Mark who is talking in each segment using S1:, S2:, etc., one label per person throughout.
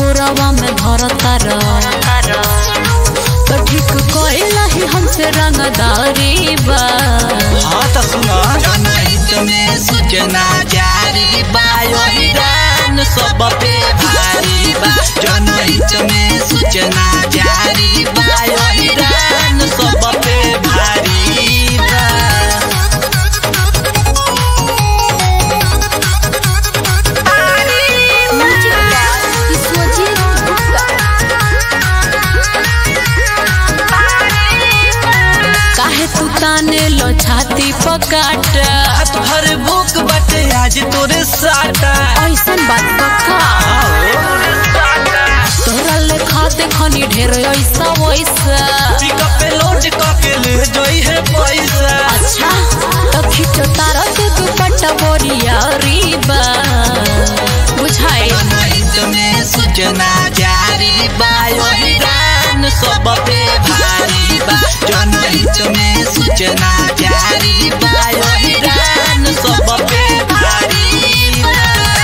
S1: कोरवा में धरता तो ठीक कइला ही हमसे रंगदारी बा
S2: हाँ तो सुना जनहित में सूचना जारी बा योगदान सब पे भारी बा जनहित में सूचना जारी बा योगदान सब पे भारी बा
S1: काहे तू ताने लो छाती पकाट
S2: हाथ भर भूख बटे आज तोरे साटा
S1: ऐसन बात बका तोरा लेखा देखनी ढेर ऐसा वैसा
S2: पिकअप पे लोड करके ले जोई है पैसा
S1: अच्छा तो खींचो तारा के दुपट्टा बोरिया रीबा बुझाए
S2: जनहित में सूचना जारी बा योगदान सब पे भारी बा जनहित में सूचना जारी बा योगदान सब पे भारी बा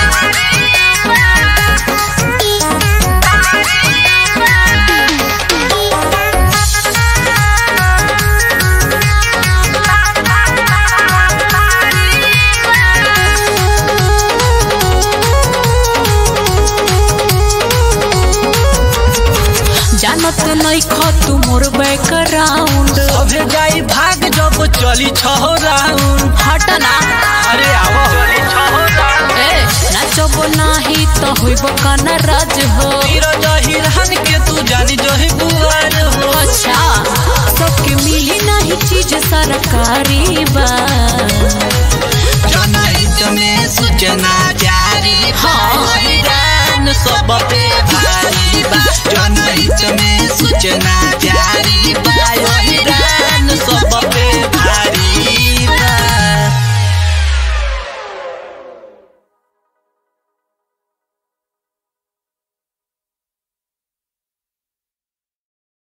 S1: जानत नहीं खो तू मोर बैकग्राउंड
S2: अबे जाई भाग जब चली छह राउंड
S1: हटना
S2: अरे आवो
S1: ए नाचब नाही तो होइब काना राज हो
S2: हीरो जहिरहन के तू जानी जही बुआर हो
S1: अच्छा सबके मिली नहीं चीज सरकारी बा